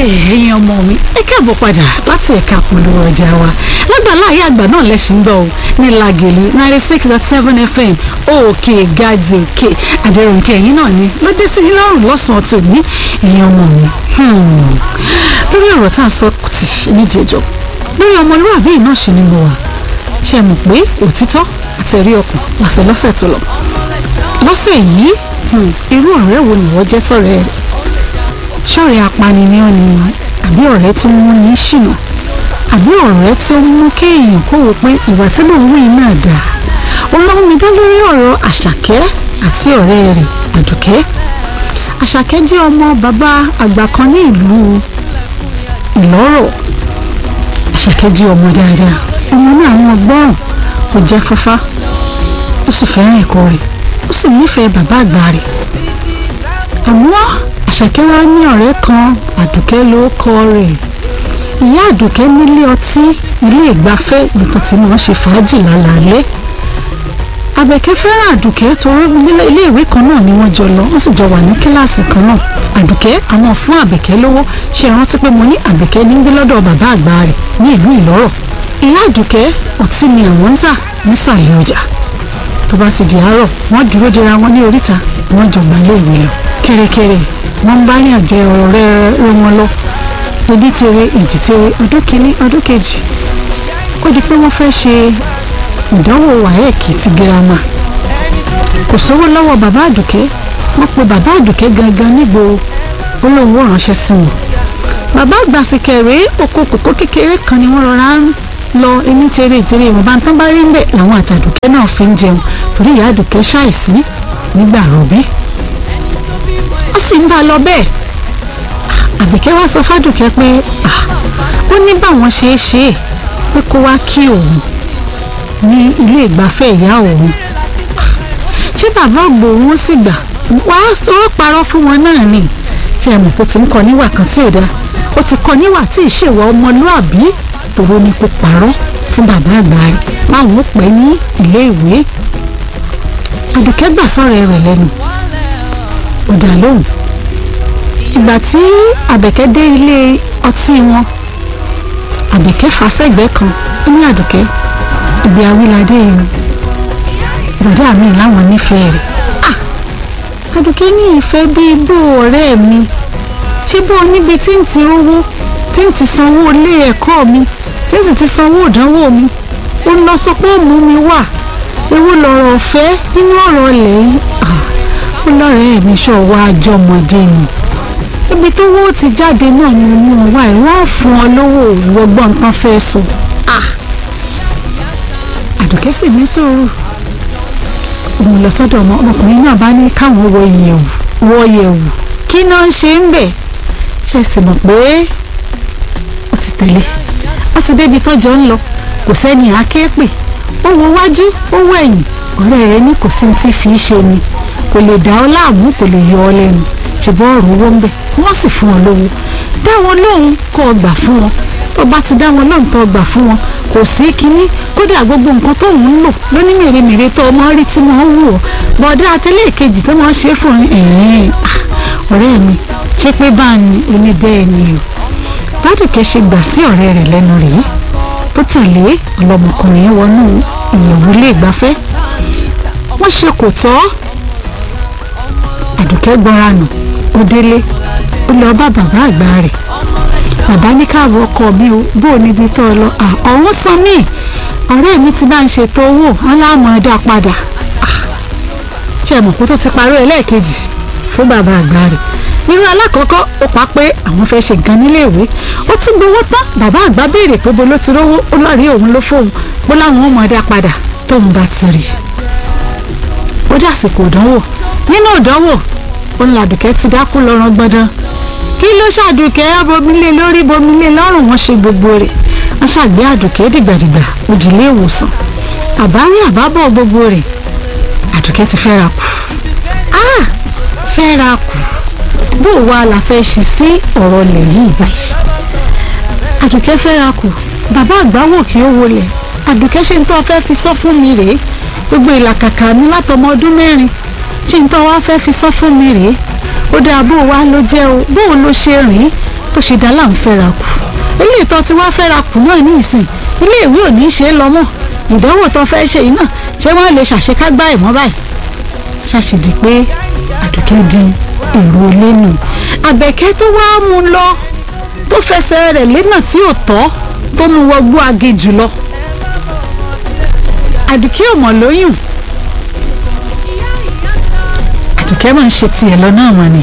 ẹ̀yin ọmọ mi ẹ káàbọ̀ padà láti ẹ̀ka polówó ọjà wa lágbàlá ayé àgbà náà lẹ́sìn gbọ́ ọ ní Lágẹ̀lú ninety six dot seven fm òkè gàdí òkè àdẹrùnkẹ́ ẹ̀yin náà ni ló dé sí yín lọ́rùn lọ́sàn-án tó ní ẹ̀yin ọmọ mi lórí ọ̀rọ̀ tá à ń sọ tì níjẹ̀jọ́ lórí ọmọlúwàbí yìí náà ṣe ni mo wà ṣe mọ̀ pé òtítọ́ àtẹ̀rí ọkàn làṣẹ lọ́sẹ̀ tó lọ lọ́sẹ̀ yìí irú ọ̀rẹ́ wo ni wọ́n jẹ́ sọ̀rẹ́ rẹ̀ ṣọ̀rẹ́ apani ni ọ́ ni àbí ọ̀rẹ́ tí ń mú ní ṣìnà àbí ọ̀rẹ́ tí ó mú kéèyàn kó wò pé ìwà tí mò ń wí náà dáa olóhùn mi dá lórí ọ̀rọ̀ àṣàkẹ́ àti ọ̀rẹ́ rẹ̀ àdùkẹ́ àṣàkẹ́ jẹ́ ọmọ bàbá àgbà kan ní ìlú ìlọ́rọ̀ àṣàkẹ́ jẹ́ ọmọ dáadáa ọmọ náà wọn gbọ́ràn ó jẹ́ fáfá ó sì fẹ́ràn ẹ̀kọ́ rẹ̀ ó sì nífẹ̀ẹ́ bàbá àgbà rẹ̀ àmọ́ àṣàkẹ́ wá ní ọ̀rẹ́ kan àdùkẹ́ ló kọ rẹ̀ ìyá àdùkẹ́ nílé ọtí ilé ìgbafẹ́ nìkan tí wọ́n ṣe fàájì lálaalẹ́ àbẹ̀kẹ́ fẹ́ràn àdùkẹ́ torí ilé ìwé kan náà ni wọ́n jọ lọ wọ́n sì jọ wà ní kíláàsì kan náà àdùkẹ́ àwọn fún àbẹ̀kẹ́ lówó ṣe rántí pé mo ní àbẹ̀kẹ́ ní gbé lọ́dọ̀ bàbá àgbà rẹ̀ ní ìlú ìlọ́rọ̀ ìyá àdùkẹ́ ọtí ni àwọn ń tà nísàlẹ̀ ọjà tó bá ti di àárọ̀ wọ́n dúró dera wọn ní oríta wọ́n jọ gbà lé ìwé lọ kẹ́rẹ́kẹ́rẹ́ wọ́n ń bá rìn àjọ ọ̀rẹ́ rẹ̀ wọn lọ ebi tere èjì tere ọdún kìíní ọdún kejì ó di pé wọ́n fẹ́ ṣe ìdánwò wáyẹ̀kì ti girama kò sówó lọ́wọ́ bàbá àdùkẹ́ wọ́n pe bàbá àdùkẹ́ gangan nígboro olówó ránṣẹ́ sí wọn bàbá àgbàsíkẹ̀rẹ́ oko kòkó kékeré kan ni wọ́n rọra ń lọ ẹni tere tere ìwọ̀nba tán bá rí ń bẹ̀ làwọn àtàdùkẹ́ náà fi ń jẹun torí ìyá àdùkẹ́ ṣàìsí nígbà rọ̀bí ó sì ń bá a lọ bẹ́ẹ̀ àbíkẹ́ wá sọ fádùkẹ́ pé ó ní báwọn ṣe é ṣe é pé kó wá kí òun ní ilé ìgbafẹ́ ìyá òun ṣé bàbá ògbó òun sì gbà wá tó parọ́ fún wọn náà ni ṣe é mọ̀ pé ó ti ń kọ́ níwà kan tí ò dáa ó ti kọ́ níwà tí ìṣèwà ọmọlúàbí tòró ni kò parọ́ fún bàbá àgbà rẹ̀ báwọn ó pẹ́ ní ilé ìwé àdùkẹ́ gbà sọ̀rọ̀ rẹ̀ lẹ́nu ó dá lóhùn ìgbà tí àbẹ̀kẹ́ dé ilé ọtí wọn àbẹ̀kẹ́ fà sẹ́gbẹ́ kan ó ní àdùkẹ́ ìgbé awíládé yìí bọ̀dá mi láwọn nífẹ̀ẹ́ rẹ̀ ah àdùkẹ́ ní ìfẹ́ bíi bó ọ̀rẹ́ mi ṣé bó níbi tí ń ti rówó tí ń ti sanwó ilé ẹ̀kọ́ mi tí ń sì ti sanwó ìdánwò mi ó lọ sọ pé ó mú mi wà ewu lọ̀rọ̀ ọ̀fẹ́ nínú ọ̀rọ̀ ilẹ̀ yìí ah ó lọ́rẹ̀ẹ́ mi ṣọ̀wọ́ àjọmọ̀dé ni ibi tó wó ti jáde náà ni mo wá ẹ̀ wọ́n fún ọ lówó ìwọ́gbọ́n tán fẹ́ sọ. àdùkẹ́ sì ní sùúrù òun lọ sọ́dọ̀ ọmọ ọmọkùnrin náà bá ní káwọn wọ ìyẹ̀wù wọ ìyẹ̀wù kí náà ń ṣe ń bẹ̀ ṣe sì mọ̀ pé ó ti tẹ̀lé ó ti débi tọ́jọ́ ń lọ kò sẹ́ni àáké pè ó wo wájú ó wo ẹ̀yìn ọ̀rẹ́ rẹ̀ ní kò sí ti fi í ṣe ni kò lè dá ọ láàmú kò lè yọ ọ lẹ́nu ṣùgbọ́n ọ̀rọ̀ owó ń bẹ̀ wọ́n sì fún ọ lówó dá wọn lóhùn kó o gbà fún wọn tó bá ti dá wọn lóhùn tó o gbà fún wọn kò sí kínní kódà gbogbo nǹkan tó ń lò lóní mèremère tó ọmọ rí tí wọ́n wù ọ́ bọ̀dá àtẹlẹ́ ìkejì tó máa ń ṣe fún ẹ̀ẹ́n ọ̀rẹ́ mi ṣé pé bá a ní oní bẹ́ẹ̀ ni o bádùkẹ́ ṣe gbà sí ọ̀rẹ́ rẹ̀ lẹ́nu rèé tó tẹ̀lé ọlọ́mọkùnrin wọnú ìyẹ̀wò ilé ìgbafẹ́ wọ́n ṣe kò tọ́ àdùkẹ́ gbọ́ra nù ó délé ó lọ bá bàbá àgbà rẹ̀ bàbá ní káàbọ̀ ọkọ mi o bó o níbi tó lọ ọ̀hún san mí ọ̀rẹ́ mi ti bá ń ṣètò owó aláàmọ̀ ẹ̀dá padà ṣe mọ̀ kó tó ti parí ẹlẹ́ẹ̀kejì fún bàbá àgbà rẹ̀ nínú alákọ̀ọ́kọ́ ó pa pé àwọn fẹ́ ṣe nǹkan níléèwé ó ti gbowó tán bàbá àgbà béèrè pé bó ló ti rówó ó lọ́ọ̀rí òun ló fóun bó láwọn ọmọ ẹ̀dá padà tóun bá ti rí ó dàsìkò ìdánwò nínú ìdánwò ó ń làdùkẹ́ ti dákú lọ́rùn gbọ́dán kí ló ṣàdùkẹ́ bomilé lórí bomilé lọ́rùn wọn ṣe gbogbo rẹ̀ wọ́n ṣàgbé àdùkẹ́ dìgbàdìgbà òjìlé ìwòsàn àbárí àbábọ̀ gbogbo rẹ̀ àdùkẹ́ ti fẹ́ra kù ah fẹ́ra kù bó wa la fẹ́ ṣe sí ọ̀rọ̀ lẹ̀ yìí báyìí àdùkẹ́ fẹ́ra kù bàbá àgbà wò kí ó wọlé àdùkẹ́ ṣe ń tọ́ fẹ́ fi sọ fún mi rèé gbogbo ìlàkàkà mi látọmọ ọdún mẹ́rin ṣe ń tọ́ wá fẹ́ fi sọ fún mi rèé ó dáa bó wa ló jẹ́ o bó o ló ṣe rìn tó ṣe dá láà ń fẹ́ra kù ilé ìtọ́ tí wàá fẹ́ra kù náà ní ìsìn ilé ìwé ò ní í ṣe é lọ mọ́ ìdánwò tó fẹ́ ṣe yìí náà ṣé wọ́n lè ṣàṣekágbá ẹ̀ mọ́ báyìí ṣàṣìdì pé àdùkẹ́ di èrò ilé nù àbẹ̀kẹ́ tó wá mú lọ tó fẹsẹ̀ rẹ̀ lẹ́nà tí ò tọ́ tó mú wọgbó agejù lọ àdùkẹ́ ò mọ̀ lóyún àdùkẹ́ máa ń ṣe tiẹ̀ lọ náà mọ̀ ni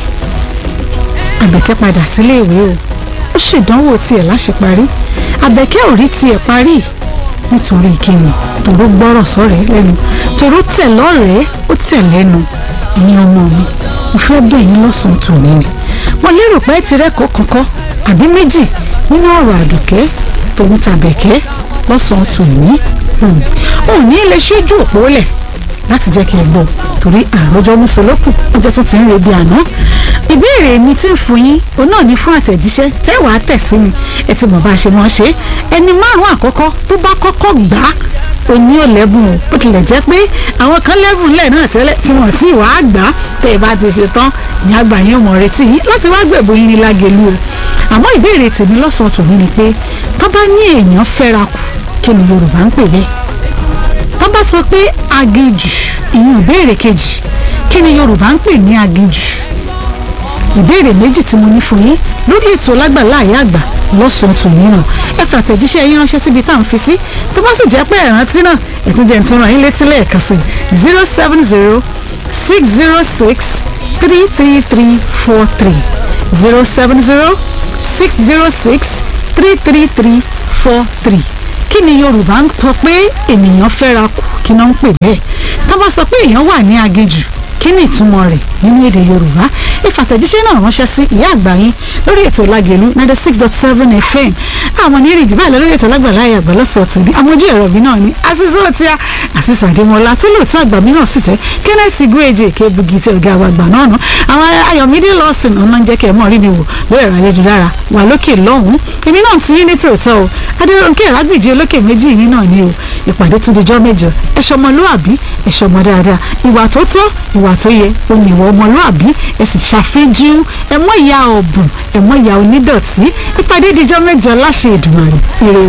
àbẹ̀kẹ́ padà sílé ìwé o ó ṣèdánwò tiẹ̀ láṣeparí àbẹ̀kẹ́ ò rí tiẹ̀ parí nítorí kíni tòró gbọ́rọ̀ sọ̀rẹ́ lẹ́nu tòró tẹ̀ lọ́rẹ̀ẹ́ ó tẹ̀ lẹ́nu ẹ̀yin ọmọ mi mo fẹ́ bẹ̀ yín lọ́sàn-án tòní ni mo lérò pé ẹ ti rẹ́kọ̀ọ́ kankan àbí méjì nínú ọ̀rọ̀ àdùkẹ́ tòun tàbẹ̀kẹ́ lọ́sàn-án tòní ò ní lè ṣojú òpó lẹ̀ láti jẹ́ kí ẹ gbọ́ torí àròjọ mùsùlùkù ọjọ́ tó ti ń rebi àná ìbéèrè mi tí ń fún yín òun náà ní fún àtẹ̀jíṣẹ́ tẹ́wàá tẹ̀ sí mi ẹ ti mọ̀ bá a ṣe mọ̀ ṣe ẹni márùn-ún àkọ́kọ́ tó bá kọ́kọ́ gbà á òní ò lẹ́bùn o bó tilẹ̀ jẹ́ pé àwọn kan lẹ́bùn lẹ̀ náà tẹ́lẹ̀ tí wọ́n ti wàá gbà á tẹ́ ẹ bá ti ṣe tán ìyá àgbà yín ò mọ̀ retí yín láti wá gbẹ̀bù yín ní lágẹ̀lú o àmọ́ ìbéèrè tèmi lọ́sàn-án tòmí ni pé tó bá ní èèyàn fẹ́ra kù kí ni Yorùbá ń pè bẹ́ẹ̀ tó bá sọ pé aginjù ìyún ìbéèrè kejì kí ni Yorùbá ń pè ní aginjù ìbéèrè méjì tí mo ní fún yín lórí ètò lágbàlá àyà àgbà lọ́sàn-án tòní nù ẹ fi àtẹ̀jíṣẹ́ yín ránṣẹ́ síbi tá à ń fi sí tó bá sì jẹ́ pé ẹ̀rántí náà ẹ̀tún jẹ́ ìtura yín létí lẹ́ẹ̀kan sí zero seven zero six zero six three three three four three zero seven zero six zero six three three three four three kí ni Yorùbá ń sọ pé ènìyàn fẹ́ra kù kí náà ń pè bẹ́ẹ̀ tó bá sọ pé èèyàn wà ní aginjù kí ni ìtumọ̀ rẹ̀ nínú èdè yorùbá ìfàtẹ̀jíṣẹ́ náà ránṣẹ́ sí ìyá àgbà yín lórí ètò lágẹ̀lú ninety six dot seven fm àwọn ní èrè ìdìbò àlọ́ lórí ètò lágbàlá ayé àgbà lọ́sọ̀ ọ̀tún ní àwọn ojú ẹ̀rọ mi náà ní àṣìṣe ọ̀tí a àṣìṣe àdèmọ́lá tó lóòótọ́ àgbà mi náà sì tẹ́ kenneth igweje kébugi tẹ ọ̀gá wa àgbà náà nù àwọn ayọ̀mídé lọ́sìn ọ̀nà ń jẹ́ kẹ́ ẹ̀ mọ́ rí mi wò lórí ẹ̀rọ ayélujára wà lókè lọ́hùn-ún èmi náà ti yín ní tòótọ́ o adéròǹkè ìrágbìjì olókè méjì yín náà ni o ìpàdé tún dijọ́ mẹ́jọ ẹ̀ṣọ́ ọmọlúàbí ẹ̀ṣọ́ ọmọ dáadáa ìwà tó tọ́ ìwà tó yẹ òní ìwà ọmọlúàbí ẹ sì ṣàfẹ́jú ẹ mọ́ ìyá ọ̀bùn ẹ mọ́ ìyá onídọ̀tí ìpàdé dijọ́ mẹ́jọ láṣẹ Èdùmàrè ire